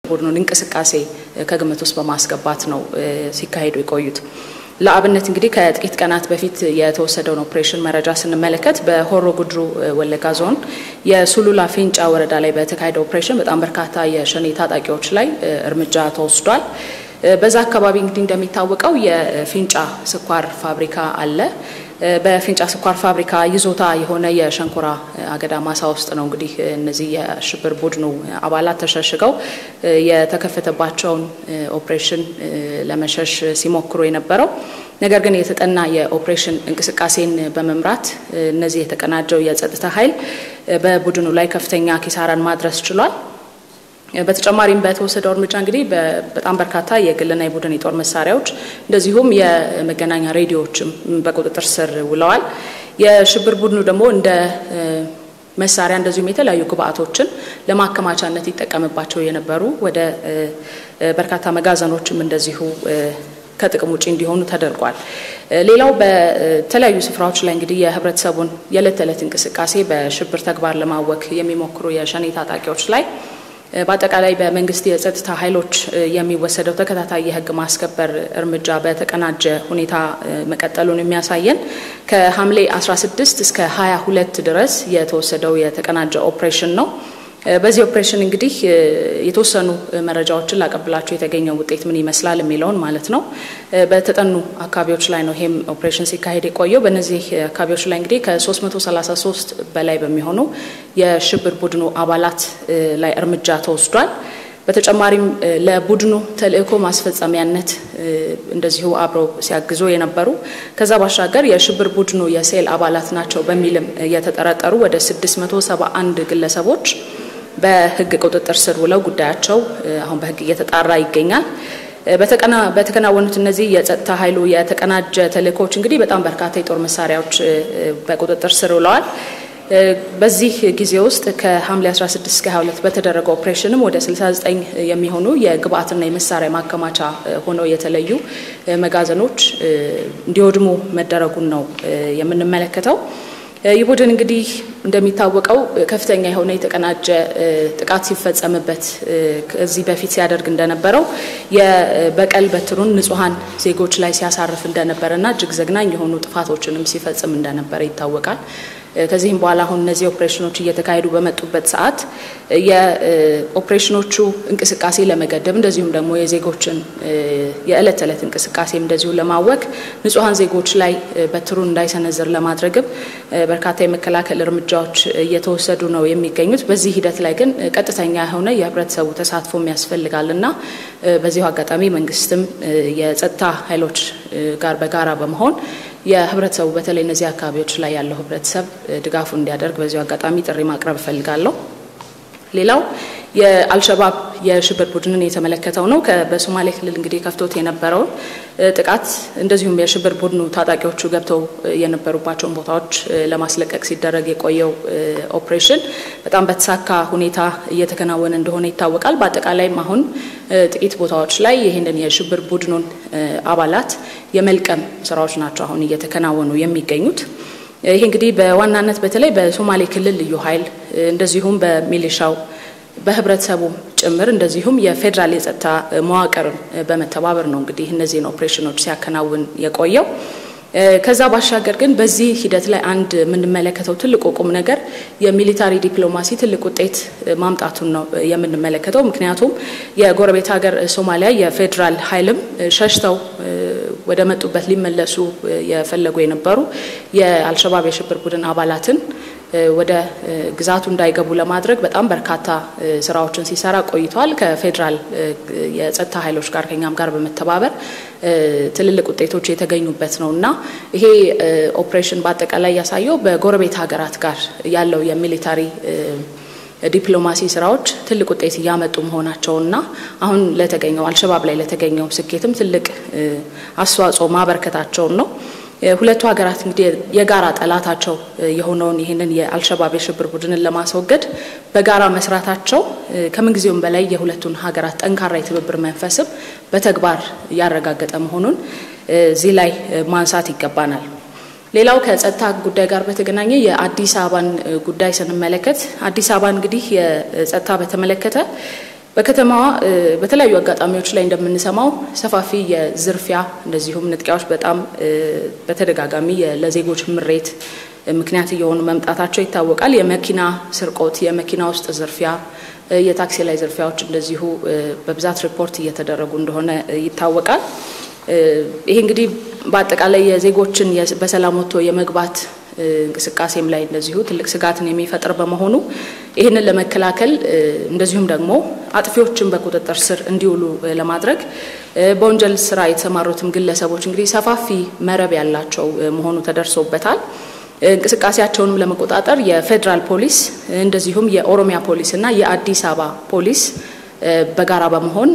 ቡድኑን እንቅስቃሴ ከግምት ውስጥ በማስገባት ነው ሲካሄዱ የቆዩት። ለአብነት እንግዲህ ከጥቂት ቀናት በፊት የተወሰደውን ኦፕሬሽን መረጃ ስንመለከት በሆሮ ጉድሩ ወለጋ ዞን የሱሉላ ፊንጫ ወረዳ ላይ በተካሄደ ኦፕሬሽን በጣም በርካታ የሸኔ ታጣቂዎች ላይ እርምጃ ተወስዷል። በዛ አካባቢ እንግዲህ እንደሚታወቀው የፊንጫ ስኳር ፋብሪካ አለ። በፊንጫ ስኳር ፋብሪካ ይዞታ የሆነ የሸንኮራ አገዳ ማሳ ውስጥ ነው እንግዲህ እነዚህ የሽብር ቡድኑ አባላት ተሸሽገው የተከፈተባቸውን ኦፕሬሽን ለመሸሽ ሲሞክሩ የነበረው። ነገር ግን የተጠና የኦፕሬሽን እንቅስቃሴን በመምራት እነዚህ የተቀናጀው የጸጥታ ኃይል በቡድኑ ላይ ከፍተኛ ኪሳራን ማድረስ ችሏል። በተጨማሪም በተወሰደው እርምጃ እንግዲህ በጣም በርካታ የግልና የቡድን የጦር መሳሪያዎች እንደዚሁም የመገናኛ ሬዲዮዎችም በቁጥጥር ስር ውለዋል። የሽብር ቡድኑ ደግሞ እንደ መሳሪያ እንደዚሁም የተለያዩ ግብአቶችን ለማከማቻነት ይጠቀምባቸው የነበሩ ወደ በርካታ መጋዘኖችም እንደዚሁ ከጥቅም ውጭ እንዲሆኑ ተደርጓል። ሌላው በተለያዩ ስፍራዎች ላይ እንግዲህ የህብረተሰቡን የዕለት ተዕለት እንቅስቃሴ በሽብር ተግባር ለማወክ የሚሞክሩ የሸኔ ታጣቂዎች ላይ በአጠቃላይ በመንግስት የጸጥታ ኃይሎች የሚወሰደው ተከታታይ የህግ ማስከበር እርምጃ በተቀናጀ ሁኔታ መቀጠሉን የሚያሳየን ከሐምሌ 16 እስከ 22 ድረስ የተወሰደው የተቀናጀ ኦፕሬሽን ነው። በዚህ ኦፕሬሽን እንግዲህ የተወሰኑ መረጃዎችን ላቀብላቸው የተገኘው ውጤት ምን ይመስላል የሚለውን ማለት ነው። በተጠኑ አካባቢዎች ላይ ነው ይሄም ኦፕሬሽን ሲካሄድ የቆየው። በእነዚህ አካባቢዎች ላይ እንግዲህ ከ333 በላይ በሚሆኑ የሽብር ቡድኑ አባላት ላይ እርምጃ ተወስዷል። በተጨማሪም ለቡድኑ ተልእኮ ማስፈጸሚያነት እንደዚሁ አብረው ሲያግዙ የነበሩ ከዛ ባሻገር የሽብር ቡድኑ የሴል አባላት ናቸው በሚልም የተጠረጠሩ ወደ 671 ግለሰቦች በህግ ቁጥጥር ስር ውለው ጉዳያቸው አሁን በህግ እየተጣራ ይገኛል። በተከናወኑት እነዚህ የጸጥታ ኃይሉ የተቀናጀ ተልእኮዎች እንግዲህ በጣም በርካታ የጦር መሳሪያዎች በቁጥጥር ስር ውለዋል። በዚህ ጊዜ ውስጥ ከሐምሌ 16 እስከ 22 በተደረገው ኦፕሬሽንም ወደ 69 የሚሆኑ የግብአትና የመሳሪያ ማከማቻ ሆነው የተለዩ መጋዘኖች እንዲወድሙ መደረጉን ነው የምንመለከተው። ይህ ቡድን እንግዲህ እንደሚታወቀው ከፍተኛ የሆነ የተቀናጀ ጥቃት ሲፈጸምበት ከዚህ በፊት ሲያደርግ እንደነበረው የበቀል በትሩን ንጹሐን ዜጎች ላይ ሲያሳርፍ እንደነበረና እጅግ ዘግናኝ የሆኑ ጥፋቶችንም ሲፈጽም እንደነበረ ይታወቃል። ከዚህም በኋላ አሁን እነዚህ ኦፕሬሽኖች እየተካሄዱ በመጡበት ሰዓት የኦፕሬሽኖቹ እንቅስቃሴ ለመገደብ እንደዚሁም ደግሞ የዜጎችን የዕለት ተዕለት እንቅስቃሴም እንደዚሁ ለማወክ ንጹሐን ዜጎች ላይ በትሩን እንዳይሰነዝር ለማድረግም በርካታ የመከላከል እርምጃዎች እየተወሰዱ ነው የሚገኙት። በዚህ ሂደት ላይ ግን ቀጥተኛ የሆነ የህብረተሰቡ ተሳትፎም ያስፈልጋል እና በዚሁ አጋጣሚ መንግስትም የጸጥታ ኃይሎች ጋር በጋራ በመሆን የህብረተሰቡ በተለይ እነዚህ አካባቢዎች ላይ ያለው ህብረተሰብ ድጋፉ እንዲያደርግ በዚሁ አጋጣሚ ጥሪ ማቅረብ እፈልጋለሁ። ሌላው የአልሸባብ የሽብር ቡድንን የተመለከተው ነው። በሶማሌ ክልል እንግዲህ ከፍቶት የነበረውን ጥቃት እንደዚሁም የሽብር ቡድኑ ታጣቂዎቹ ገብተው የነበሩባቸውን ቦታዎች ለማስለቀቅ ሲደረግ የቆየው ኦፕሬሽን በጣም በተሳካ ሁኔታ እየተከናወነ እንደሆነ ይታወቃል። በአጠቃላይም አሁን ጥቂት ቦታዎች ላይ ይህንን የሽብር ቡድኑን አባላት የመልቀም ስራዎች ናቸው አሁን እየተከናወኑ የሚገኙት። ይህ እንግዲህ በዋናነት በተለይ በሶማሌ ክልል ልዩ ኃይል እንደዚሁም በሚሊሻው በህብረተሰቡ ጭምር እንደዚሁም የፌዴራል የጸጥታ መዋቅርን በመተባበር ነው እንግዲህ እነዚህን ኦፕሬሽኖች ሲያከናውን የቆየው። ከዛ ባሻገር ግን በዚህ ሂደት ላይ አንድ የምንመለከተው ትልቁ ቁም ነገር የሚሊታሪ ዲፕሎማሲ ትልቅ ውጤት ማምጣቱን ነው የምንመለከተው። ምክንያቱም የጎረቤት ሀገር ሶማሊያ የፌዴራል ኃይልም ሸሽተው ወደ መጡበት ሊመለሱ የፈለጉ የነበሩ የአልሸባብ የሽብር ቡድን አባላትን ወደ ግዛቱ እንዳይገቡ ለማድረግ በጣም በርካታ ስራዎችን ሲሰራ ቆይቷል። ከፌዴራል የጸጥታ ኃይሎች ጋር ከኛም ጋር በመተባበር ትልልቅ ውጤቶች የተገኙበት ነው እና ይሄ ኦፕሬሽን በአጠቃላይ ያሳየው በጎረቤት ሀገራት ጋር ያለው የሚሊታሪ ዲፕሎማሲ ስራዎች ትልቅ ውጤት እያመጡ መሆናቸውና አሁን ለተገኘው አልሸባብ ላይ ለተገኘው ስኬትም ትልቅ አስተዋጽኦ ማበርከታቸውን ነው። ሁለቱ ሀገራት እንግዲህ የጋራ ጠላታቸው የሆነውን ይህንን የአልሸባብ የሽብር ቡድንን ለማስወገድ በጋራ መስራታቸው ከምንጊዜውም በላይ የሁለቱን ሀገራት ጠንካራ የትብብር መንፈስም በተግባር እያረጋገጠ መሆኑን እዚህ ላይ ማንሳት ይገባናል። ሌላው ከጸጥታ ጉዳይ ጋር በተገናኘ የአዲስ አበባን ጉዳይ ስንመለከት አዲስ አበባ እንግዲህ የጸጥታ በተመለከተ በከተማዋ በተለያዩ አጋጣሚዎች ላይ እንደምንሰማው ሰፋፊ የዝርፊያ እንደዚሁም ንጥቂያዎች በጣም በተደጋጋሚ ለዜጎች ምሬት ምክንያት እየሆኑ መምጣታቸው ይታወቃል። የመኪና ስርቆት፣ የመኪና ውስጥ ዝርፊያ፣ የታክሲ ላይ ዝርፊያዎች እንደዚሁ በብዛት ሪፖርት እየተደረጉ እንደሆነ ይታወቃል። ይሄ እንግዲህ በአጠቃላይ የዜጎችን በሰላም ወጥቶ የመግባት እንቅስቃሴም ላይ እንደዚሁ ትልቅ ስጋትን የሚፈጥር በመሆኑ ይህንን ለመከላከል እንደዚሁም ደግሞ አጥፊዎችን በቁጥጥር ስር እንዲውሉ ለማድረግ በወንጀል ስራ የተሰማሩትም ግለሰቦች እንግዲህ ሰፋፊ መረብ ያላቸው መሆኑ ተደርሶበታል። እንቅስቃሴያቸውንም ለመቆጣጠር የፌዴራል ፖሊስ እንደዚሁም የኦሮሚያ ፖሊስ እና የአዲስ አበባ ፖሊስ በጋራ በመሆን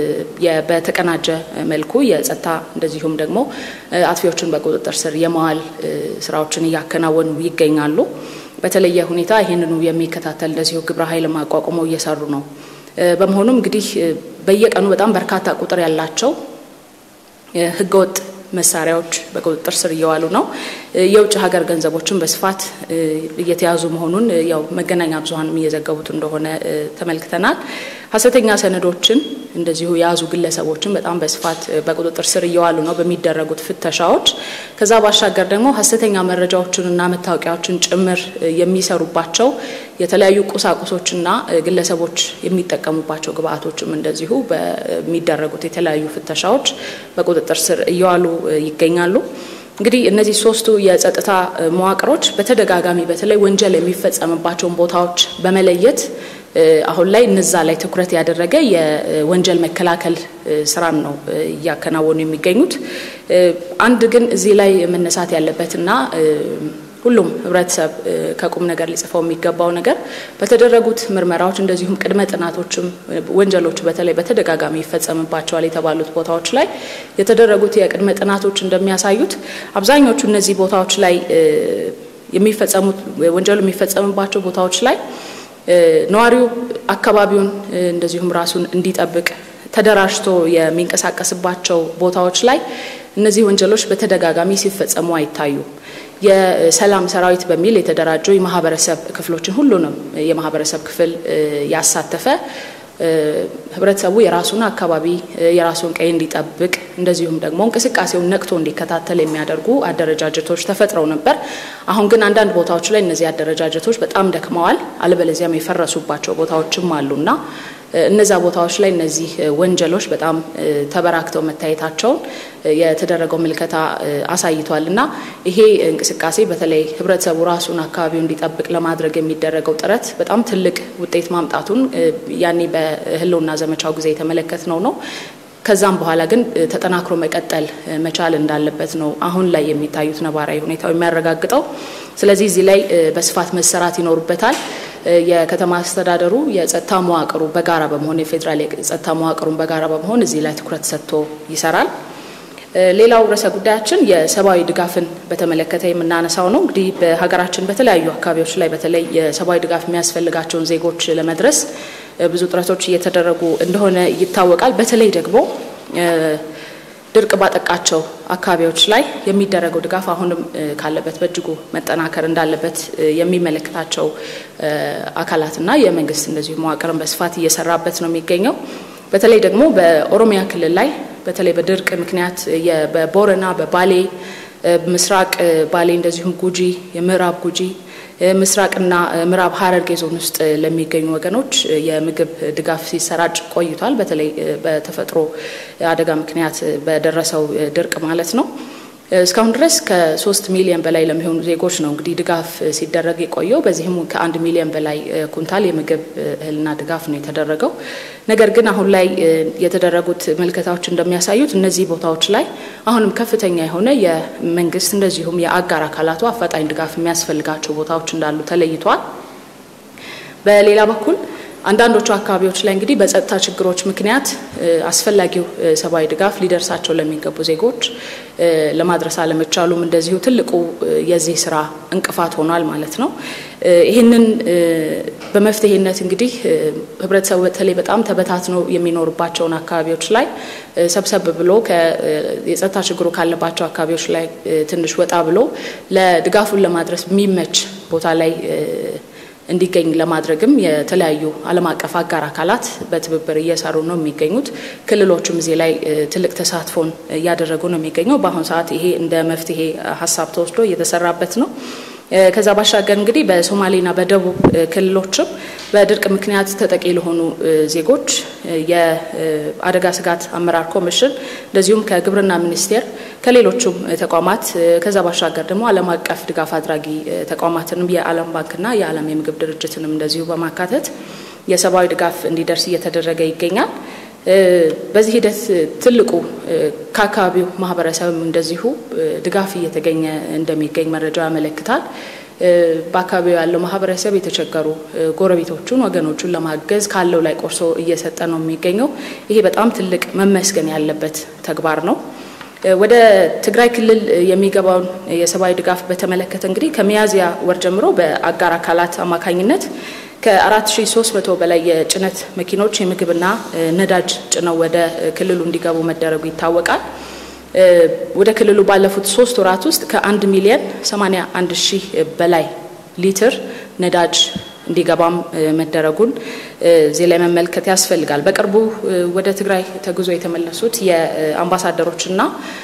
በተቀናጀ መልኩ የጸጥታ እንደዚሁም ደግሞ አጥፊዎችን በቁጥጥር ስር የመዋል ስራዎችን እያከናወኑ ይገኛሉ። በተለየ ሁኔታ ይህንኑ የሚከታተል እንደዚሁ ግብረ ኃይል አቋቁመው እየሰሩ ነው። በመሆኑም እንግዲህ በየቀኑ በጣም በርካታ ቁጥር ያላቸው ህገወጥ መሳሪያዎች በቁጥጥር ስር እየዋሉ ነው። የውጭ ሀገር ገንዘቦችን በስፋት እየተያዙ መሆኑን ያው መገናኛ ብዙኃንም እየዘገቡት እንደሆነ ተመልክተናል። ሀሰተኛ ሰነዶችን እንደዚሁ የያዙ ግለሰቦችን በጣም በስፋት በቁጥጥር ስር እየዋሉ ነው በሚደረጉት ፍተሻዎች። ከዛ ባሻገር ደግሞ ሀሰተኛ መረጃዎችንና መታወቂያዎችን ጭምር የሚሰሩባቸው የተለያዩ ቁሳቁሶችና ግለሰቦች የሚጠቀሙባቸው ግብአቶችም እንደዚሁ በሚደረጉት የተለያዩ ፍተሻዎች በቁጥጥር ስር እየዋሉ ይገኛሉ። እንግዲህ እነዚህ ሶስቱ የጸጥታ መዋቅሮች በተደጋጋሚ በተለይ ወንጀል የሚፈጸምባቸውን ቦታዎች በመለየት አሁን ላይ እነዛ ላይ ትኩረት ያደረገ የወንጀል መከላከል ስራን ነው እያከናወኑ የሚገኙት። አንድ ግን እዚህ ላይ መነሳት ያለበትና ሁሉም ህብረተሰብ ከቁም ነገር ሊጽፈው የሚገባው ነገር በተደረጉት ምርመራዎች እንደዚሁም ቅድመ ጥናቶችም ወንጀሎቹ በተለይ በተደጋጋሚ ይፈጸምባቸዋል የተባሉት ቦታዎች ላይ የተደረጉት የቅድመ ጥናቶች እንደሚያሳዩት አብዛኞቹ እነዚህ ቦታዎች ላይ የሚፈጸሙት ወንጀሉ የሚፈጸምባቸው ቦታዎች ላይ ነዋሪው አካባቢውን እንደዚሁም ራሱን እንዲጠብቅ ተደራጅቶ የሚንቀሳቀስባቸው ቦታዎች ላይ እነዚህ ወንጀሎች በተደጋጋሚ ሲፈጸሙ አይታዩም። የሰላም ሰራዊት በሚል የተደራጁ የማህበረሰብ ክፍሎችን ሁሉንም የማህበረሰብ ክፍል ያሳተፈ ህብረተሰቡ የራሱን አካባቢ የራሱን ቀይ እንዲጠብቅ እንደዚሁም ደግሞ እንቅስቃሴውን ነቅቶ እንዲከታተል የሚያደርጉ አደረጃጀቶች ተፈጥረው ነበር። አሁን ግን አንዳንድ ቦታዎች ላይ እነዚህ አደረጃጀቶች በጣም ደክመዋል፣ አለበለዚያም የፈረሱባቸው ቦታዎችም አሉና እነዛ ቦታዎች ላይ እነዚህ ወንጀሎች በጣም ተበራክተው መታየታቸውን የተደረገው ምልከታ አሳይቷል እና ይሄ እንቅስቃሴ በተለይ ህብረተሰቡ ራሱን አካባቢው እንዲጠብቅ ለማድረግ የሚደረገው ጥረት በጣም ትልቅ ውጤት ማምጣቱን ያኔ በህልውና ዘመቻው ጊዜ የተመለከትነው ነው። ከዛም በኋላ ግን ተጠናክሮ መቀጠል መቻል እንዳለበት ነው አሁን ላይ የሚታዩት ነባራዊ ሁኔታው የሚያረጋግጠው። ስለዚህ እዚህ ላይ በስፋት መሰራት ይኖርበታል። የከተማ አስተዳደሩ የጸጥታ መዋቅሩ በጋራ በመሆን የፌዴራል የጸጥታ መዋቅሩን በጋራ በመሆን እዚህ ላይ ትኩረት ሰጥቶ ይሰራል። ሌላው ርዕሰ ጉዳያችን የሰብአዊ ድጋፍን በተመለከተ የምናነሳው ነው። እንግዲህ በሀገራችን በተለያዩ አካባቢዎች ላይ በተለይ የሰብአዊ ድጋፍ የሚያስፈልጋቸውን ዜጎች ለመድረስ ብዙ ጥረቶች እየተደረጉ እንደሆነ ይታወቃል። በተለይ ደግሞ ድርቅ ባጠቃቸው አካባቢዎች ላይ የሚደረገው ድጋፍ አሁንም ካለበት በእጅጉ መጠናከር እንዳለበት የሚመለከታቸው አካላትና የመንግስት እንደዚሁ መዋቅርን በስፋት እየሰራበት ነው የሚገኘው። በተለይ ደግሞ በኦሮሚያ ክልል ላይ በተለይ በድርቅ ምክንያት በቦረና በባሌ ምስራቅ ባሌ እንደዚሁም ጉጂ የምዕራብ ጉጂ ምስራቅና ምዕራብ ሐረርጌ ዞን ውስጥ ለሚገኙ ወገኖች የምግብ ድጋፍ ሲሰራጭ ቆይቷል። በተለይ በተፈጥሮ አደጋ ምክንያት በደረሰው ድርቅ ማለት ነው። እስካሁን ድረስ ከሶስት ሚሊዮን በላይ ለሚሆኑ ዜጎች ነው እንግዲህ ድጋፍ ሲደረግ የቆየው። በዚህም ከአንድ ሚሊዮን በላይ ኩንታል የምግብ እህልና ድጋፍ ነው የተደረገው። ነገር ግን አሁን ላይ የተደረጉት ምልከታዎች እንደሚያሳዩት እነዚህ ቦታዎች ላይ አሁንም ከፍተኛ የሆነ የመንግስት እንደዚሁም የአጋር አካላቱ አፋጣኝ ድጋፍ የሚያስፈልጋቸው ቦታዎች እንዳሉ ተለይቷል። በሌላ በኩል አንዳንዶቹ አካባቢዎች ላይ እንግዲህ በጸጥታ ችግሮች ምክንያት አስፈላጊው ሰብአዊ ድጋፍ ሊደርሳቸው ለሚገቡ ዜጎች ለማድረስ አለመቻሉም እንደዚሁ ትልቁ የዚህ ስራ እንቅፋት ሆኗል ማለት ነው። ይህንን በመፍትሄነት እንግዲህ ህብረተሰቡ በተለይ በጣም ተበታትነው የሚኖርባቸውን አካባቢዎች ላይ ሰብሰብ ብሎ የጸጥታ ችግሩ ካለባቸው አካባቢዎች ላይ ትንሽ ወጣ ብሎ ለድጋፉን ለማድረስ የሚመች ቦታ ላይ እንዲገኝ ለማድረግም የተለያዩ ዓለም አቀፍ አጋር አካላት በትብብር እየሰሩ ነው የሚገኙት። ክልሎችም እዚህ ላይ ትልቅ ተሳትፎን እያደረጉ ነው የሚገኘው። በአሁኑ ሰዓት ይሄ እንደ መፍትሄ ሀሳብ ተወስዶ እየተሰራበት ነው። ከዛ ባሻገር እንግዲህ በሶማሌና በደቡብ ክልሎችም በድርቅ ምክንያት ተጠቂ ለሆኑ ዜጎች የአደጋ ስጋት አመራር ኮሚሽን እንደዚሁም ከግብርና ሚኒስቴር ከሌሎቹም ተቋማት ከዛ ባሻገር ደግሞ ዓለም አቀፍ ድጋፍ አድራጊ ተቋማትንም የዓለም ባንክና የዓለም የምግብ ድርጅትንም እንደዚሁ በማካተት የሰብአዊ ድጋፍ እንዲደርስ እየተደረገ ይገኛል። በዚህ ሂደት ትልቁ ከአካባቢው ማህበረሰብም እንደዚሁ ድጋፍ እየተገኘ እንደሚገኝ መረጃው ያመለክታል። በአካባቢው ያለው ማህበረሰብ የተቸገሩ ጎረቤቶቹን፣ ወገኖቹን ለማገዝ ካለው ላይ ቆርሶ እየሰጠ ነው የሚገኘው። ይሄ በጣም ትልቅ መመስገን ያለበት ተግባር ነው። ወደ ትግራይ ክልል የሚገባውን የሰብአዊ ድጋፍ በተመለከተ እንግዲህ ከሚያዝያ ወር ጀምሮ በአጋር አካላት አማካኝነት ከ4300 በላይ የጭነት መኪኖች የምግብና ነዳጅ ጭነው ወደ ክልሉ እንዲገቡ መደረጉ ይታወቃል። ወደ ክልሉ ባለፉት ሶስት ወራት ውስጥ ከ1 ሚሊዮን 81 ሺህ በላይ ሊትር ነዳጅ እንዲገባም መደረጉን እዚህ ላይ መመልከት ያስፈልጋል። በቅርቡ ወደ ትግራይ ተጉዞ የተመለሱት የአምባሳደሮችና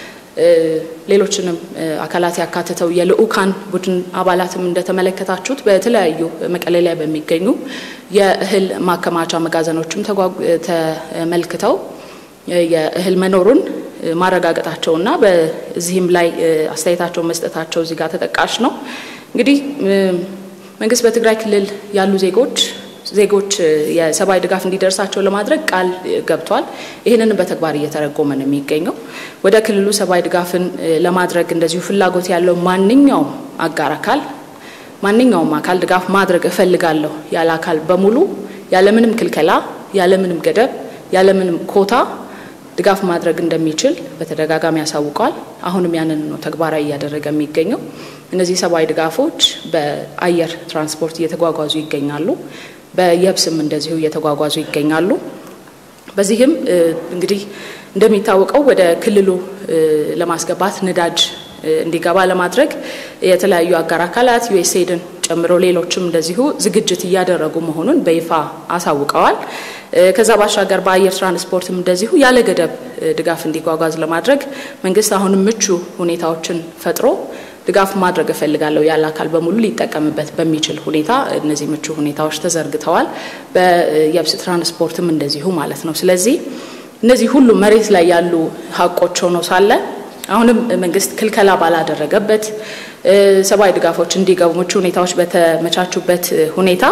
ሌሎችንም አካላት ያካተተው የልዑካን ቡድን አባላትም እንደተመለከታችሁት በተለያዩ መቀሌ ላይ በሚገኙ የእህል ማከማቻ መጋዘኖችም ተመልክተው የእህል መኖሩን ማረጋገጣቸውና በዚህም ላይ አስተያየታቸውን መስጠታቸው እዚህ ጋር ተጠቃሽ ነው። እንግዲህ መንግስት በትግራይ ክልል ያሉ ዜጎች ዜጎች የሰብአዊ ድጋፍ እንዲደርሳቸው ለማድረግ ቃል ገብቷል። ይህንንም በተግባር እየተረጎመ ነው የሚገኘው። ወደ ክልሉ ሰብአዊ ድጋፍን ለማድረግ እንደዚሁ ፍላጎት ያለው ማንኛውም አጋር አካል ማንኛውም አካል ድጋፍ ማድረግ እፈልጋለሁ ያለ አካል በሙሉ ያለምንም ክልከላ፣ ያለምንም ገደብ፣ ያለምንም ኮታ ድጋፍ ማድረግ እንደሚችል በተደጋጋሚ ያሳውቀዋል። አሁንም ያንን ነው ተግባራዊ እያደረገ የሚገኘው። እነዚህ ሰብአዊ ድጋፎች በአየር ትራንስፖርት እየተጓጓዙ ይገኛሉ። በየብስም እንደዚሁ እየተጓጓዙ ይገኛሉ። በዚህም እንግዲህ እንደሚታወቀው ወደ ክልሉ ለማስገባት ነዳጅ እንዲገባ ለማድረግ የተለያዩ አጋር አካላት ዩኤስኤድን ጨምሮ ሌሎችም እንደዚሁ ዝግጅት እያደረጉ መሆኑን በይፋ አሳውቀዋል። ከዛ ባሻገር በአየር ትራንስፖርትም እንደዚሁ ያለ ገደብ ድጋፍ እንዲጓጓዝ ለማድረግ መንግስት አሁንም ምቹ ሁኔታዎችን ፈጥሮ ድጋፍ ማድረግ እፈልጋለሁ ያለ አካል በሙሉ ሊጠቀምበት በሚችል ሁኔታ እነዚህ ምቹ ሁኔታዎች ተዘርግተዋል። በየብስ ትራንስፖርትም እንደዚሁ ማለት ነው። ስለዚህ እነዚህ ሁሉ መሬት ላይ ያሉ ሀቆች ሆነው ሳለ አሁንም መንግስት ክልከላ ባላደረገበት ሰብአዊ ድጋፎች እንዲገቡ ምቹ ሁኔታዎች በተመቻቹበት ሁኔታ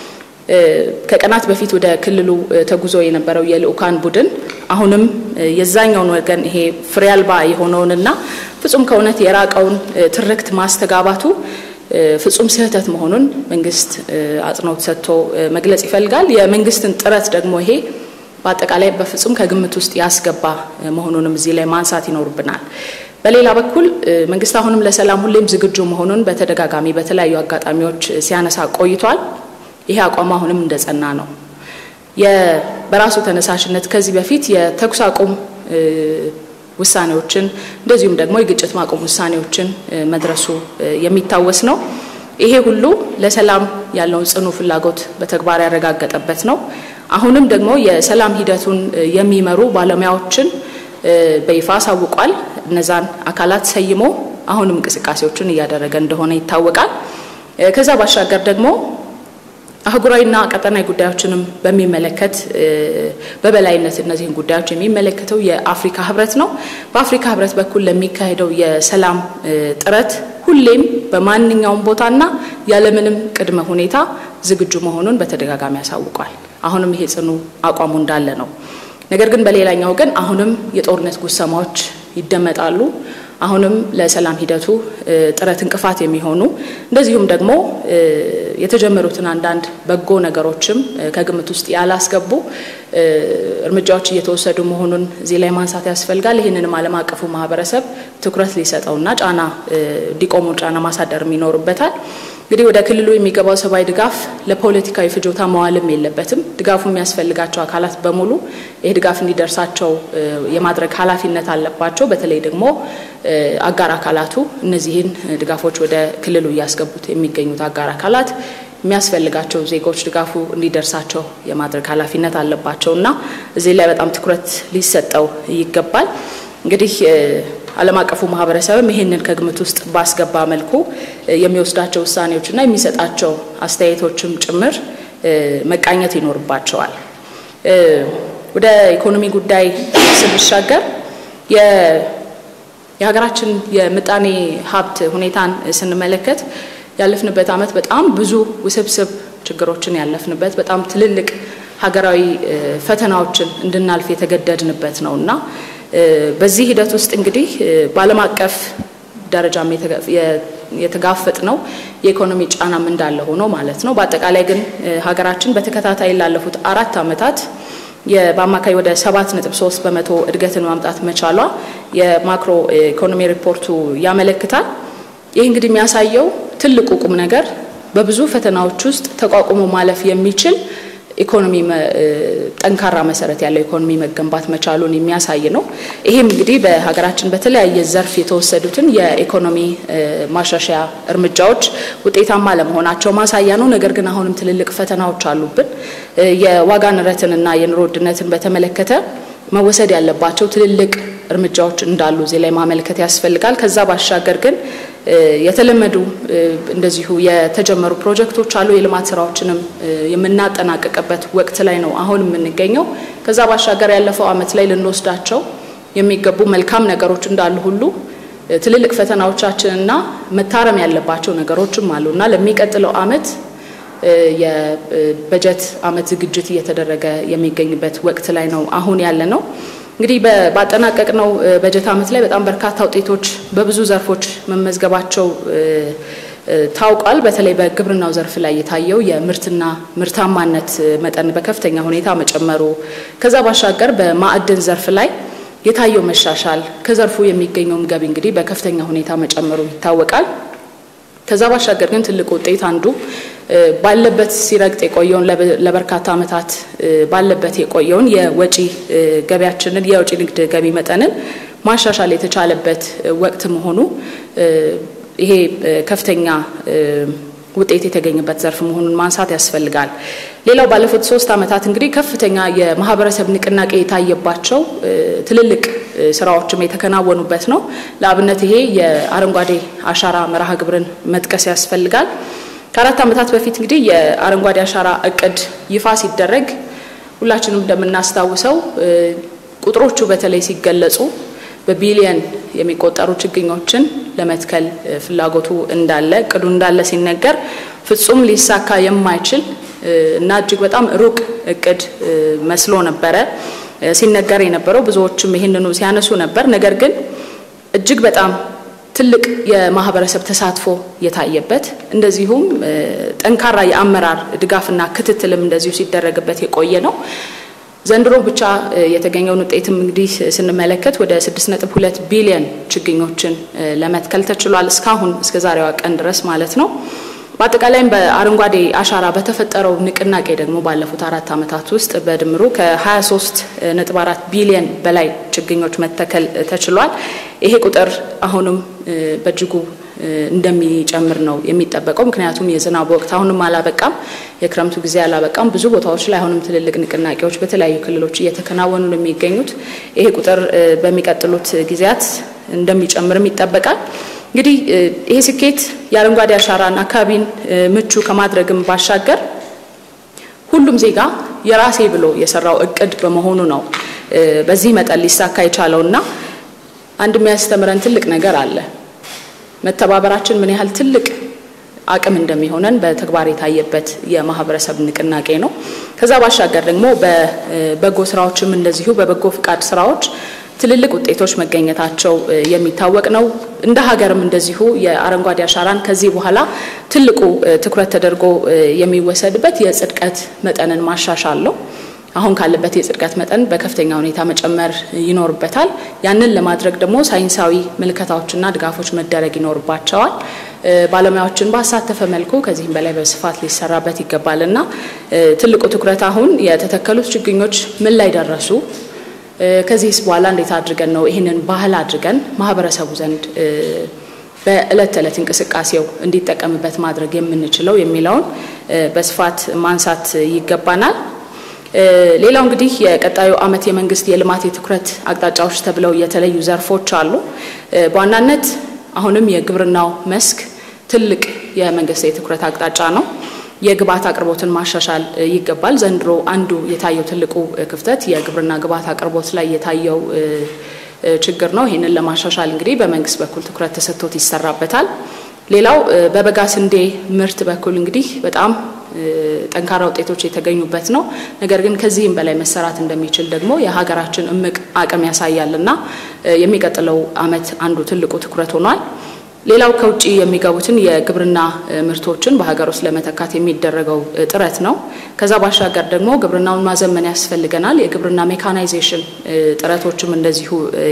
ከቀናት በፊት ወደ ክልሉ ተጉዞ የነበረው የልዑካን ቡድን አሁንም የዛኛውን ወገን ይሄ ፍሬ አልባ የሆነውንና ፍጹም ከእውነት የራቀውን ትርክት ማስተጋባቱ ፍጹም ስህተት መሆኑን መንግስት አጽንኦት ሰጥቶ መግለጽ ይፈልጋል። የመንግስትን ጥረት ደግሞ ይሄ በአጠቃላይ በፍጹም ከግምት ውስጥ ያስገባ መሆኑንም እዚህ ላይ ማንሳት ይኖርብናል። በሌላ በኩል መንግስት አሁንም ለሰላም ሁሌም ዝግጁ መሆኑን በተደጋጋሚ በተለያዩ አጋጣሚዎች ሲያነሳ ቆይቷል። ይሄ አቋም አሁንም እንደጸና ነው። በራሱ ተነሳሽነት ከዚህ በፊት የተኩስ አቁም ውሳኔዎችን እንደዚሁም ደግሞ የግጭት ማቆም ውሳኔዎችን መድረሱ የሚታወስ ነው። ይሄ ሁሉ ለሰላም ያለውን ጽኑ ፍላጎት በተግባር ያረጋገጠበት ነው። አሁንም ደግሞ የሰላም ሂደቱን የሚመሩ ባለሙያዎችን በይፋ አሳውቋል። እነዛን አካላት ሰይሞ አሁንም እንቅስቃሴዎችን እያደረገ እንደሆነ ይታወቃል። ከዛ ባሻገር ደግሞ አህጉራዊና ቀጠናዊ ጉዳዮችንም በሚመለከት በበላይነት እነዚህን ጉዳዮች የሚመለከተው የአፍሪካ ህብረት ነው። በአፍሪካ ህብረት በኩል ለሚካሄደው የሰላም ጥረት ሁሌም በማንኛውም ቦታና ያለምንም ቅድመ ሁኔታ ዝግጁ መሆኑን በተደጋጋሚ ያሳውቋል። አሁንም ይሄ ጽኑ አቋሙ እንዳለ ነው። ነገር ግን በሌላኛው ወገን አሁንም የጦርነት ጉሰማዎች ይደመጣሉ። አሁንም ለሰላም ሂደቱ ጥረት እንቅፋት የሚሆኑ እንደዚሁም ደግሞ የተጀመሩትን አንዳንድ በጎ ነገሮችም ከግምት ውስጥ ያላስገቡ እርምጃዎች እየተወሰዱ መሆኑን እዚህ ላይ ማንሳት ያስፈልጋል። ይህንንም ዓለም አቀፉ ማህበረሰብ ትኩረት ሊሰጠውና ጫና እንዲቆሙ ጫና ማሳደርም ይኖርበታል። እንግዲህ ወደ ክልሉ የሚገባው ሰብአዊ ድጋፍ ለፖለቲካዊ ፍጆታ መዋልም የለበትም። ድጋፉ የሚያስፈልጋቸው አካላት በሙሉ ይህ ድጋፍ እንዲደርሳቸው የማድረግ ኃላፊነት አለባቸው። በተለይ ደግሞ አጋር አካላቱ እነዚህን ድጋፎች ወደ ክልሉ እያስገቡት የሚገኙት አጋር አካላት የሚያስፈልጋቸው ዜጎች ድጋፉ እንዲደርሳቸው የማድረግ ኃላፊነት አለባቸው እና እዚህ ላይ በጣም ትኩረት ሊሰጠው ይገባል። እንግዲህ ዓለም አቀፉ ማህበረሰብም ይህንን ከግምት ውስጥ ባስገባ መልኩ የሚወስዳቸው ውሳኔዎችና የሚሰጣቸው አስተያየቶችም ጭምር መቃኘት ይኖርባቸዋል። ወደ ኢኮኖሚ ጉዳይ ስንሻገር የሀገራችን የምጣኔ ሀብት ሁኔታን ስንመለከት ያለፍንበት ዓመት በጣም ብዙ ውስብስብ ችግሮችን ያለፍንበት በጣም ትልልቅ ሀገራዊ ፈተናዎችን እንድናልፍ የተገደድንበት ነው እና በዚህ ሂደት ውስጥ እንግዲህ በዓለም አቀፍ ደረጃም የተጋፈጥ ነው የኢኮኖሚ ጫናም እንዳለ ሆኖ ማለት ነው። በአጠቃላይ ግን ሀገራችን በተከታታይ ላለፉት አራት ዓመታት በአማካይ ወደ ሰባት ነጥብ ሶስት በመቶ እድገትን ማምጣት መቻሏ የማክሮ ኢኮኖሚ ሪፖርቱ ያመለክታል። ይህ እንግዲህ የሚያሳየው ትልቁ ቁም ነገር በብዙ ፈተናዎች ውስጥ ተቋቁሞ ማለፍ የሚችል ኢኮኖሚ ጠንካራ መሰረት ያለው ኢኮኖሚ መገንባት መቻሉን የሚያሳይ ነው። ይህም እንግዲህ በሀገራችን በተለያየ ዘርፍ የተወሰዱትን የኢኮኖሚ ማሻሻያ እርምጃዎች ውጤታማ ለመሆናቸው ማሳያ ነው። ነገር ግን አሁንም ትልልቅ ፈተናዎች አሉብን። የዋጋ ንረትንና የኑሮ ውድነትን በተመለከተ መወሰድ ያለባቸው ትልልቅ እርምጃዎች እንዳሉ እዚህ ላይ ማመልከት ያስፈልጋል። ከዛ ባሻገር ግን የተለመዱ እንደዚሁ የተጀመሩ ፕሮጀክቶች አሉ። የልማት ስራዎችንም የምናጠናቀቅበት ወቅት ላይ ነው አሁን የምንገኘው። ከዛ ባሻገር ያለፈው ዓመት ላይ ልንወስዳቸው የሚገቡ መልካም ነገሮች እንዳሉ ሁሉ ትልልቅ ፈተናዎቻችንና መታረም ያለባቸው ነገሮችም አሉ እና ለሚቀጥለው ዓመት የበጀት ዓመት ዝግጅት እየተደረገ የሚገኝበት ወቅት ላይ ነው አሁን ያለ ነው። እንግዲህ ባጠናቀቅነው በጀት ዓመት ላይ በጣም በርካታ ውጤቶች በብዙ ዘርፎች መመዝገባቸው ታውቋል። በተለይ በግብርናው ዘርፍ ላይ የታየው የምርትና ምርታማነት መጠን በከፍተኛ ሁኔታ መጨመሩ፣ ከዛ ባሻገር በማዕድን ዘርፍ ላይ የታየው መሻሻል፣ ከዘርፉ የሚገኘውም ገቢ እንግዲህ በከፍተኛ ሁኔታ መጨመሩ ይታወቃል። ከዛ ባሻገር ግን ትልቅ ውጤት አንዱ ባለበት ሲረግጥ የቆየውን ለበርካታ ዓመታት ባለበት የቆየውን የወጪ ገቢያችንን የወጪ ንግድ ገቢ መጠንን ማሻሻል የተቻለበት ወቅት መሆኑ ይሄ ከፍተኛ ውጤት የተገኘበት ዘርፍ መሆኑን ማንሳት ያስፈልጋል። ሌላው ባለፉት ሶስት ዓመታት እንግዲህ ከፍተኛ የማህበረሰብ ንቅናቄ የታየባቸው ትልልቅ ስራዎችም የተከናወኑበት ነው። ለአብነት ይሄ የአረንጓዴ አሻራ መርሃ ግብርን መጥቀስ ያስፈልጋል። ከአራት ዓመታት በፊት እንግዲህ የአረንጓዴ አሻራ እቅድ ይፋ ሲደረግ ሁላችንም እንደምናስታውሰው ቁጥሮቹ በተለይ ሲገለጹ በቢሊየን የሚቆጠሩ ችግኞችን ለመትከል ፍላጎቱ እንዳለ እቅዱ እንዳለ ሲነገር ፍጹም ሊሳካ የማይችል እና እጅግ በጣም ሩቅ እቅድ መስሎ ነበረ ሲነገር የነበረው። ብዙዎችም ይህንኑ ሲያነሱ ነበር። ነገር ግን እጅግ በጣም ትልቅ የማህበረሰብ ተሳትፎ የታየበት እንደዚሁም ጠንካራ የአመራር ድጋፍና ክትትልም እንደዚሁ ሲደረግበት የቆየ ነው። ዘንድሮ ብቻ የተገኘውን ውጤትም እንግዲህ ስንመለከት ወደ 6.2 ቢሊዮን ችግኞችን ለመትከል ተችሏል። እስካሁን እስከ ዛሬዋ ቀን ድረስ ማለት ነው። በአጠቃላይም በአረንጓዴ አሻራ በተፈጠረው ንቅናቄ ደግሞ ባለፉት አራት ዓመታት ውስጥ በድምሩ ከ23.4 ቢሊዮን በላይ ችግኞች መተከል ተችሏል። ይሄ ቁጥር አሁንም በእጅጉ እንደሚጨምር ነው የሚጠበቀው። ምክንያቱም የዝናብ ወቅት አሁንም አላበቃም፣ የክረምቱ ጊዜ አላበቃም። ብዙ ቦታዎች ላይ አሁንም ትልልቅ ንቅናቄዎች በተለያዩ ክልሎች እየተከናወኑ ነው የሚገኙት። ይሄ ቁጥር በሚቀጥሉት ጊዜያት እንደሚጨምርም ይጠበቃል። እንግዲህ ይሄ ስኬት የአረንጓዴ አሻራን አካባቢን ምቹ ከማድረግም ባሻገር ሁሉም ዜጋ የራሴ ብሎ የሰራው እቅድ በመሆኑ ነው በዚህ መጠን ሊሳካ የቻለውና አንድ የሚያስተምረን ትልቅ ነገር አለ። መተባበራችን ምን ያህል ትልቅ አቅም እንደሚሆነን በተግባር የታየበት የማህበረሰብ ንቅናቄ ነው። ከዛ ባሻገር ደግሞ በበጎ ስራዎችም እንደዚሁ በበጎ ፍቃድ ስራዎች ትልልቅ ውጤቶች መገኘታቸው የሚታወቅ ነው። እንደ ሀገርም እንደዚሁ የአረንጓዴ አሻራን ከዚህ በኋላ ትልቁ ትኩረት ተደርጎ የሚወሰድበት የጽድቀት መጠንን ማሻሻል ነው። አሁን ካለበት የጽድቀት መጠን በከፍተኛ ሁኔታ መጨመር ይኖርበታል። ያንን ለማድረግ ደግሞ ሳይንሳዊ ምልከታዎችና ድጋፎች መደረግ ይኖርባቸዋል። ባለሙያዎችን ባሳተፈ መልኩ ከዚህም በላይ በስፋት ሊሰራበት ይገባል እና ትልቁ ትኩረት አሁን የተተከሉት ችግኞች ምን ላይ ደረሱ፣ ከዚህስ በኋላ እንዴት አድርገን ነው ይህንን ባህል አድርገን ማህበረሰቡ ዘንድ በእለት ተዕለት እንቅስቃሴው እንዲጠቀምበት ማድረግ የምንችለው የሚለውን በስፋት ማንሳት ይገባናል። ሌላው እንግዲህ የቀጣዩ ዓመት የመንግስት የልማት የትኩረት አቅጣጫዎች ተብለው የተለዩ ዘርፎች አሉ። በዋናነት አሁንም የግብርናው መስክ ትልቅ የመንግስት የትኩረት አቅጣጫ ነው። የግብዓት አቅርቦትን ማሻሻል ይገባል። ዘንድሮ አንዱ የታየው ትልቁ ክፍተት የግብርና ግብዓት አቅርቦት ላይ የታየው ችግር ነው። ይህንን ለማሻሻል እንግዲህ በመንግስት በኩል ትኩረት ተሰጥቶት ይሰራበታል። ሌላው በበጋ ስንዴ ምርት በኩል እንግዲህ በጣም ጠንካራ ውጤቶች የተገኙበት ነው። ነገር ግን ከዚህም በላይ መሰራት እንደሚችል ደግሞ የሀገራችን እምቅ አቅም ያሳያል እና የሚቀጥለው ዓመት አንዱ ትልቁ ትኩረት ሆኗል። ሌላው ከውጭ የሚገቡትን የግብርና ምርቶችን በሀገር ውስጥ ለመተካት የሚደረገው ጥረት ነው። ከዛ ባሻገር ደግሞ ግብርናውን ማዘመን ያስፈልገናል። የግብርና ሜካናይዜሽን ጥረቶችም እንደዚሁ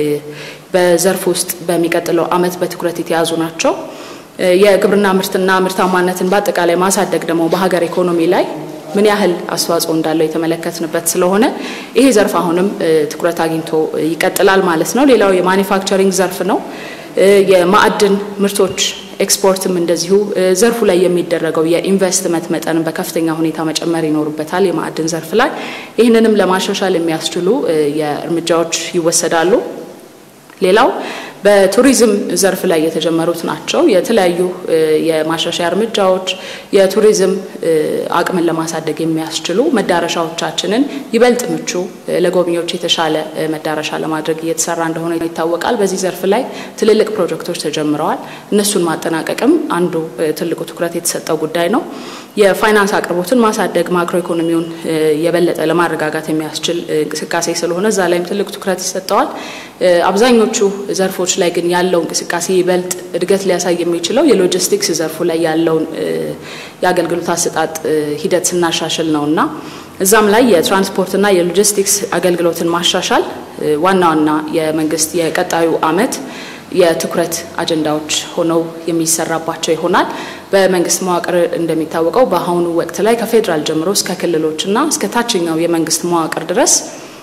በዘርፍ ውስጥ በሚቀጥለው ዓመት በትኩረት የተያዙ ናቸው። የግብርና ምርትና ምርታማነትን በአጠቃላይ ማሳደግ ደግሞ በሀገር ኢኮኖሚ ላይ ምን ያህል አስተዋጽኦ እንዳለው የተመለከትንበት ስለሆነ ይሄ ዘርፍ አሁንም ትኩረት አግኝቶ ይቀጥላል ማለት ነው። ሌላው የማኒፋክቸሪንግ ዘርፍ ነው። የማዕድን ምርቶች ኤክስፖርትም እንደዚሁ ዘርፉ ላይ የሚደረገው የኢንቨስትመንት መጠንን በከፍተኛ ሁኔታ መጨመር ይኖርበታል። የማዕድን ዘርፍ ላይ ይህንንም ለማሻሻል የሚያስችሉ የእርምጃዎች ይወሰዳሉ። ሌላው በቱሪዝም ዘርፍ ላይ የተጀመሩት ናቸው። የተለያዩ የማሻሻያ እርምጃዎች የቱሪዝም አቅምን ለማሳደግ የሚያስችሉ መዳረሻዎቻችንን ይበልጥ ምቹ፣ ለጎብኚዎች የተሻለ መዳረሻ ለማድረግ እየተሰራ እንደሆነ ይታወቃል። በዚህ ዘርፍ ላይ ትልልቅ ፕሮጀክቶች ተጀምረዋል። እነሱን ማጠናቀቅም አንዱ ትልቁ ትኩረት የተሰጠው ጉዳይ ነው። የፋይናንስ አቅርቦትን ማሳደግ ማክሮ ኢኮኖሚውን የበለጠ ለማረጋጋት የሚያስችል እንቅስቃሴ ስለሆነ እዛ ላይም ትልቅ ትኩረት ይሰጠዋል። አብዛኞቹ ዘርፎች ላይ ግን ያለው እንቅስቃሴ ይበልጥ እድገት ሊያሳይ የሚችለው የሎጂስቲክስ ዘርፉ ላይ ያለውን የአገልግሎት አሰጣጥ ሂደት ስናሻሽል ነው እና እዛም ላይ የትራንስፖርትና የሎጂስቲክስ አገልግሎትን ማሻሻል ዋና ዋና የመንግስት የቀጣዩ ዓመት የትኩረት አጀንዳዎች ሆነው የሚሰራባቸው ይሆናል። በመንግስት መዋቅር እንደሚታወቀው በአሁኑ ወቅት ላይ ከፌዴራል ጀምሮ እስከ ክልሎችና እስከ ታችኛው የመንግስት መዋቅር ድረስ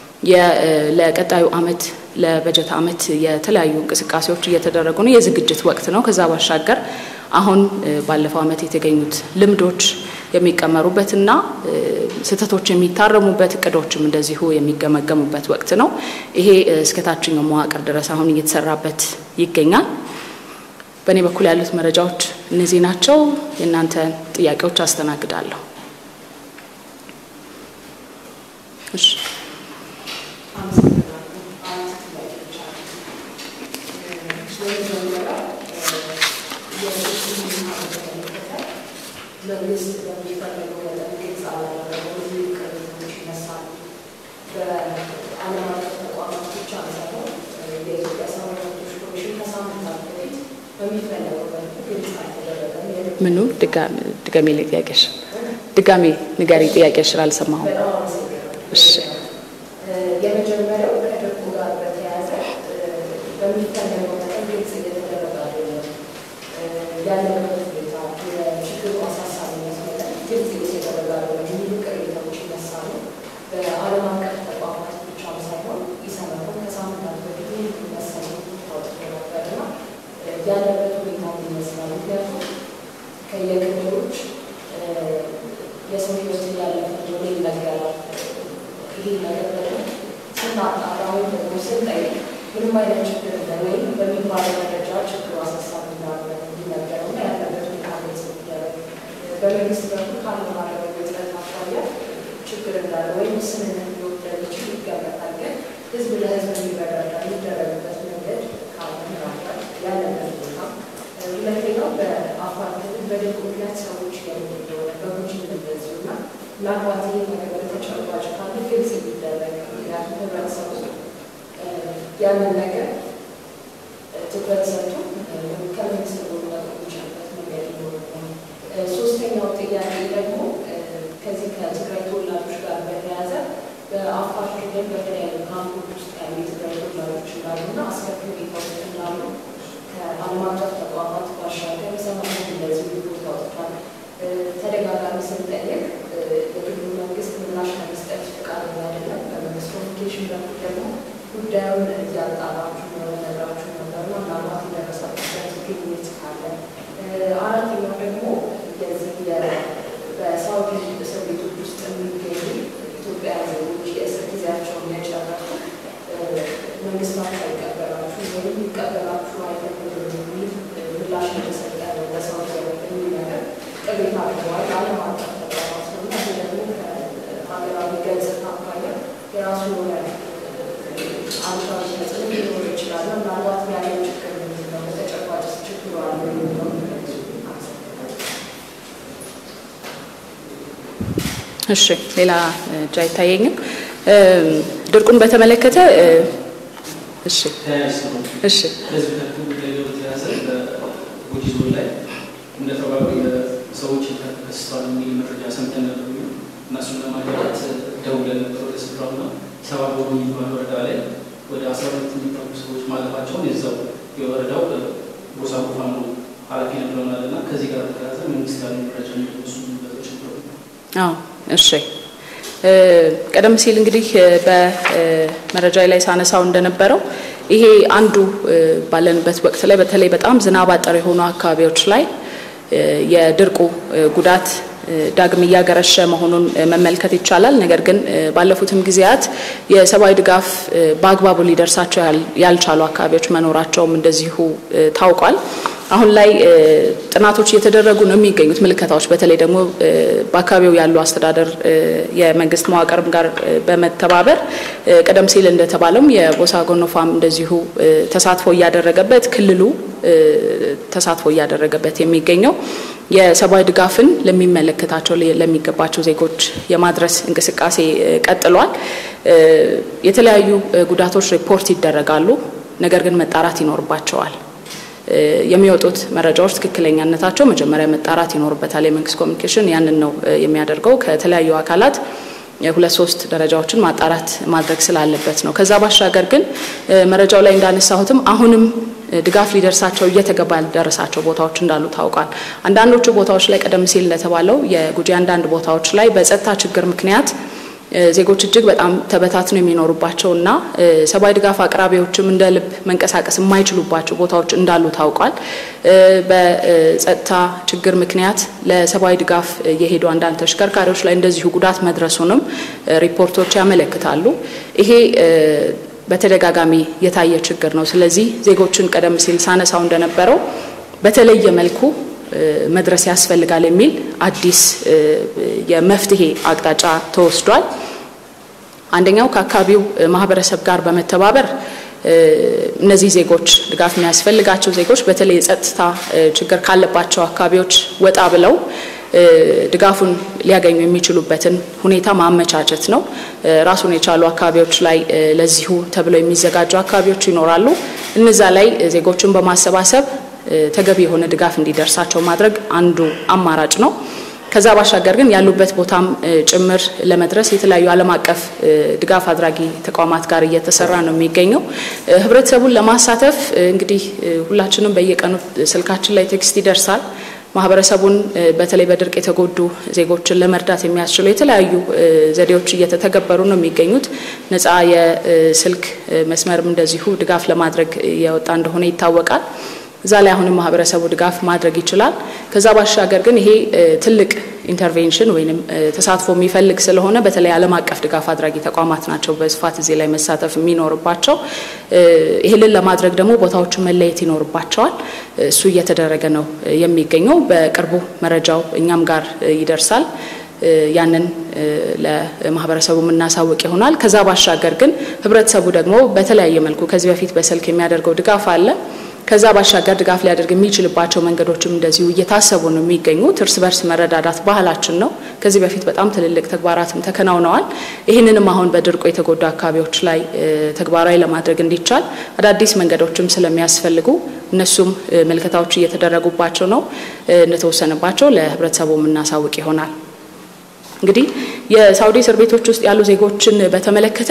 ለቀጣዩ ዓመት ለበጀት ዓመት የተለያዩ እንቅስቃሴዎች እየተደረጉ ነው። የዝግጅት ወቅት ነው። ከዛ ባሻገር አሁን ባለፈው ዓመት የተገኙት ልምዶች የሚቀመሩበትና ስህተቶች የሚታረሙበት እቅዶችም እንደዚሁ የሚገመገሙበት ወቅት ነው። ይሄ እስከ ታችኛው መዋቅር ድረስ አሁን እየተሰራበት ይገኛል። በእኔ በኩል ያሉት መረጃዎች እነዚህ ናቸው። የእናንተ ጥያቄዎች አስተናግዳለሁ። እሺ መንግስት በሚፈልገው መጠን ግልጽ አላደረገው ብዙ ቅሬታዎች ይነሳሉ። በዓለም አቀፍ ተቋማት ብቻ ሳይሆን የኢትዮጵያ ሰብአዊ መብቶች ኮሚሽን ከሳምንታት በፊት በሚፈለገው መልኩ ግልጽ አልተደረገም። ምኑ ድጋሜ ላይ ጥያቄሽ ድጋሜ ንገሪ ጥያቄሽን አልሰማሁም። በጣም አመሰግናለሁ። እሺ የመጀመሪያው ከድርቁ ጋር በተያያዘ በሚፈለገው መጠን ግልጽ እየተደረገ አይደለም። ያለንበት ሁኔታ የችግሩ አሳሳቢነት መጠን ግልጽ እየተደረገ አይደለም የሚሉ ቅሬታዎች ይነሳሉ። በዓለም አቀፍ ተቋማት ብቻም ሳይሆን ኢሰመኮም ከሳምንታት በፊት ይህ መሰሉ አውጥቶ ነበርና ያለበት ሁኔታ ምን ይመስላል? ምክንያቱም ከየክልሎች የሰው ሕይወት እያለፈ እንደሆነ ይነገራል። ይሄ ነገር ደግሞ ስናጣራ ወይም ደግሞ ስንጠይቅ ምንም አይነት ችግር እንደሌለ ወይም በሚባለው ደረጃ ችግሩ አሳሳቢ እንዳለ እንዲነገረው እና ያለበት ሁኔታ ግልጽ እንዲደረግ በመንግስት በኩል ካለው ማረጋገጥ ጥረት አኳያ ችግር እንዳለ ወይም ስምምነት ሊወስድ እንደሚችል ይገመታል። ግን ህዝብ ለህዝብ የሚረዳዳ የሚደረግበት መንገድ ካለ ምናልባት ያለበት ሁኔታ ሁለተኛው በአፋር ክልል በድርቅ ምክንያት ሰዎች እየሞቱ እንደሆነ በጉጂም እንደዚሁ እና ምናልባት ይህ ነገር በተጨባጭ ካለ ግልጽ የሚደረግ ምክንያቱም ህብረተሰቡ ያንን ነገር ትኩረት ሰጥቶ ከመንግስት ጎን መቆም የሚችልበት መንገድ ይኖርብናል። ሶስተኛው ጥያቄ ደግሞ ከዚህ ከትግራይ ተወላጆች ጋር በተያያዘ በአፋር ክልል በተለያዩ ካምፖች ውስጥ ያሉ የትግራይ ተወላጆች እንዳሉና አስከፊ ሁኔታ ውስጥ እንዳሉ ከዓለም አቀፍ ተቋማት ባሻገር ሰማት እንደዚህ ሪፖርት አውጥቷል። ተደጋጋሚ ስንጠየቅ የክልሉ መንግስት ምላሽ ለመስጠት ፈቃደኛ አይደለም። በመንግስት ኮሚኒኬሽን በኩል ደግሞ ጉዳዩን እያጣራችሁ ነው ነግራችሁ ነበርና ምናልባት የደረሰበት ግኝት ካለ፣ አራተኛው ደግሞ የዚህ በሳውዲ እስር ቤቶች ውስጥ የሚገኙ ኢትዮጵያ ዜጎች የእስር ጊዜያቸውን የጨረሱ መንግስታት አይቀበላችሁ ወይም ይቀበላችሁ አይቀበልም የሚል ምላሽ የተሰጠ ነው በሳውዲ የሚል ነገር ቅሬታ አድርገዋል። ዓለም አቀፍ ተቋማት ነው እና ይህ ደግሞ ከሀገራዊ ገጽታ አኳያ የራሱ የሆነ አሉታዊ ተጽዕኖ ሊኖር ይችላል። ምናልባት ያለው ችግር ምንድን ነው? በተጨባጭ ችግሩ አለ የሚለው እሺ፣ ሌላ እጅ አይታየኝም። ድርቁን በተመለከተ እሺ፣ እሺ፣ ከዚህ ከዚህ ጉዳይ ጋር በተያያዘ በጉጂ ዞን ላይ እንደተባሉ ሰዎች ተከስተዋል የሚል መረጃ ሰምተን ነበር። እነሱን ለማጋራት ደውለን ነበር ወደ ስፍራው እና ሰባ ቦሩ የሚባል ወረዳ ላይ ወደ አስራ ሁለት የሚጠጉ ሰዎች ማለፋቸውን የዛው የወረዳው ጎሳ ፋኖ ኃላፊ ነግረውናል እና ከዚህ ጋር በተያያዘ መንግስት ያለ መረጃ የሚደርሱ ነገሮች ነበሩ። አዎ እሺ። ቀደም ሲል እንግዲህ በመረጃ ላይ ሳነሳው እንደነበረው ይሄ አንዱ ባለንበት ወቅት ላይ በተለይ በጣም ዝናብ አጠር የሆኑ አካባቢዎች ላይ የድርቁ ጉዳት ዳግም እያገረሸ መሆኑን መመልከት ይቻላል። ነገር ግን ባለፉትም ጊዜያት የሰብአዊ ድጋፍ በአግባቡ ሊደርሳቸው ያልቻሉ አካባቢዎች መኖራቸውም እንደዚሁ ታውቋል። አሁን ላይ ጥናቶች እየተደረጉ ነው የሚገኙት ምልከታዎች በተለይ ደግሞ በአካባቢው ያሉ አስተዳደር የመንግስት መዋቅርም ጋር በመተባበር ቀደም ሲል እንደተባለውም የቦሳ ጎኖፋም እንደዚሁ ተሳትፎ እያደረገበት ክልሉ ተሳትፎ እያደረገበት የሚገኘው የሰብአዊ ድጋፍን ለሚመለከታቸው ለሚገባቸው ዜጎች የማድረስ እንቅስቃሴ ቀጥሏል። የተለያዩ ጉዳቶች ሪፖርት ይደረጋሉ፣ ነገር ግን መጣራት ይኖርባቸዋል። የሚወጡት መረጃዎች ትክክለኛነታቸው መጀመሪያ መጣራት ይኖርበታል። የመንግስት ኮሚኒኬሽን ያንን ነው የሚያደርገው። ከተለያዩ አካላት የሁለት ሶስት ደረጃዎችን ማጣራት ማድረግ ስላለበት ነው። ከዛ ባሻገር ግን መረጃው ላይ እንዳነሳሁትም አሁንም ድጋፍ ሊደርሳቸው እየተገባ ያልደረሳቸው ቦታዎች እንዳሉ ታውቋል። አንዳንዶቹ ቦታዎች ላይ ቀደም ሲል እንደተባለው የጉጂ አንዳንድ ቦታዎች ላይ በጸጥታ ችግር ምክንያት ዜጎች እጅግ በጣም ተበታትነው የሚኖሩባቸው እና ሰብአዊ ድጋፍ አቅራቢዎችም እንደ ልብ መንቀሳቀስ የማይችሉባቸው ቦታዎች እንዳሉ ታውቋል። በጸጥታ ችግር ምክንያት ለሰብአዊ ድጋፍ የሄዱ አንዳንድ ተሽከርካሪዎች ላይ እንደዚሁ ጉዳት መድረሱንም ሪፖርቶች ያመለክታሉ። ይሄ በተደጋጋሚ የታየ ችግር ነው። ስለዚህ ዜጎችን ቀደም ሲል ሳነሳው እንደነበረው በተለየ መልኩ መድረስ ያስፈልጋል የሚል አዲስ የመፍትሄ አቅጣጫ ተወስዷል። አንደኛው ከአካባቢው ማህበረሰብ ጋር በመተባበር እነዚህ ዜጎች ድጋፍ የሚያስፈልጋቸው ዜጎች በተለይ የጸጥታ ችግር ካለባቸው አካባቢዎች ወጣ ብለው ድጋፉን ሊያገኙ የሚችሉበትን ሁኔታ ማመቻቸት ነው። ራሱን የቻሉ አካባቢዎች ላይ ለዚሁ ተብለው የሚዘጋጁ አካባቢዎች ይኖራሉ። እነዛ ላይ ዜጎችን በማሰባሰብ ተገቢ የሆነ ድጋፍ እንዲደርሳቸው ማድረግ አንዱ አማራጭ ነው። ከዛ ባሻገር ግን ያሉበት ቦታም ጭምር ለመድረስ የተለያዩ ዓለም አቀፍ ድጋፍ አድራጊ ተቋማት ጋር እየተሰራ ነው የሚገኘው። ህብረተሰቡን ለማሳተፍ እንግዲህ ሁላችንም በየቀኑ ስልካችን ላይ ቴክስት ይደርሳል። ማህበረሰቡን በተለይ በድርቅ የተጎዱ ዜጎችን ለመርዳት የሚያስችሉ የተለያዩ ዘዴዎች እየተተገበሩ ነው የሚገኙት። ነፃ የስልክ መስመርም እንደዚሁ ድጋፍ ለማድረግ የወጣ እንደሆነ ይታወቃል። እዛ ላይ አሁንም ማህበረሰቡ ድጋፍ ማድረግ ይችላል። ከዛ ባሻገር ግን ይሄ ትልቅ ኢንተርቬንሽን ወይም ተሳትፎ የሚፈልግ ስለሆነ በተለይ ዓለም አቀፍ ድጋፍ አድራጊ ተቋማት ናቸው በስፋት እዚህ ላይ መሳተፍ የሚኖርባቸው። ይህንን ለማድረግ ደግሞ ቦታዎቹን መለየት ይኖርባቸዋል። እሱ እየተደረገ ነው የሚገኘው። በቅርቡ መረጃው እኛም ጋር ይደርሳል። ያንን ለማህበረሰቡ የምናሳውቅ ይሆናል። ከዛ ባሻገር ግን ህብረተሰቡ ደግሞ በተለያየ መልኩ ከዚህ በፊት በስልክ የሚያደርገው ድጋፍ አለ። ከዛ ባሻገር ድጋፍ ሊያደርግ የሚችልባቸው መንገዶችም እንደዚሁ እየታሰቡ ነው የሚገኙት። እርስ በርስ መረዳዳት ባህላችን ነው። ከዚህ በፊት በጣም ትልልቅ ተግባራትም ተከናውነዋል። ይህንንም አሁን በድርቁ የተጎዱ አካባቢዎች ላይ ተግባራዊ ለማድረግ እንዲቻል አዳዲስ መንገዶችም ስለሚያስፈልጉ እነሱም ምልከታዎች እየተደረጉባቸው ነው። እንደተወሰነባቸው ለህብረተሰቡ የምናሳውቅ ይሆናል። እንግዲህ የሳውዲ እስር ቤቶች ውስጥ ያሉ ዜጎችን በተመለከተ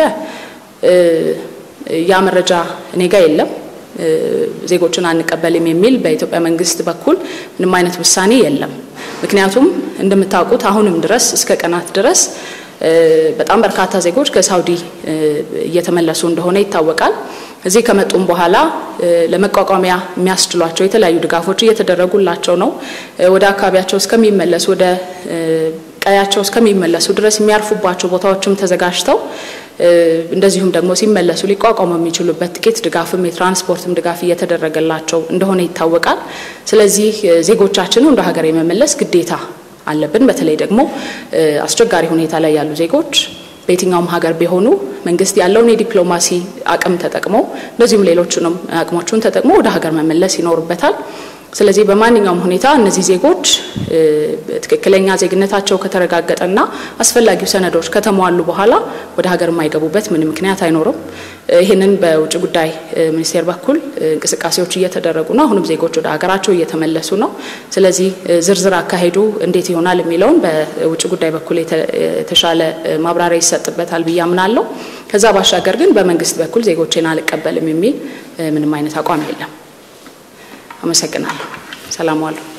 ያ መረጃ እኔ ጋ የለም። ዜጎችን አንቀበልም የሚል በኢትዮጵያ መንግስት በኩል ምንም አይነት ውሳኔ የለም። ምክንያቱም እንደምታውቁት አሁንም ድረስ እስከ ቀናት ድረስ በጣም በርካታ ዜጎች ከሳውዲ እየተመለሱ እንደሆነ ይታወቃል። እዚህ ከመጡም በኋላ ለመቋቋሚያ የሚያስችሏቸው የተለያዩ ድጋፎች እየተደረጉላቸው ነው። ወደ አካባቢያቸው እስከሚመለሱ ወደ ቀያቸው እስከሚመለሱ ድረስ የሚያርፉባቸው ቦታዎችም ተዘጋጅተው እንደዚሁም ደግሞ ሲመለሱ ሊቋቋሙ የሚችሉበት ጥቂት ድጋፍም የትራንስፖርትም ድጋፍ እየተደረገላቸው እንደሆነ ይታወቃል። ስለዚህ ዜጎቻችንን ወደ ሀገር የመመለስ ግዴታ አለብን። በተለይ ደግሞ አስቸጋሪ ሁኔታ ላይ ያሉ ዜጎች በየትኛውም ሀገር ቢሆኑ መንግስት ያለውን የዲፕሎማሲ አቅም ተጠቅሞ እንደዚሁም ሌሎቹንም አቅሞቹን ተጠቅሞ ወደ ሀገር መመለስ ይኖርበታል። ስለዚህ በማንኛውም ሁኔታ እነዚህ ዜጎች ትክክለኛ ዜግነታቸው ከተረጋገጠና አስፈላጊው ሰነዶች ከተሟሉ በኋላ ወደ ሀገር የማይገቡበት ምንም ምክንያት አይኖርም። ይህንን በውጭ ጉዳይ ሚኒስቴር በኩል እንቅስቃሴዎች እየተደረጉ ነው። አሁንም ዜጎች ወደ ሀገራቸው እየተመለሱ ነው። ስለዚህ ዝርዝር አካሄዱ እንዴት ይሆናል የሚለውን በውጭ ጉዳይ በኩል የተሻለ ማብራሪያ ይሰጥበታል ብዬ አምናለሁ። ከዛ ባሻገር ግን በመንግስት በኩል ዜጎቼን አልቀበልም የሚል ምንም አይነት አቋም የለም። አመሰግናለሁ። ሰላም ዋሉ።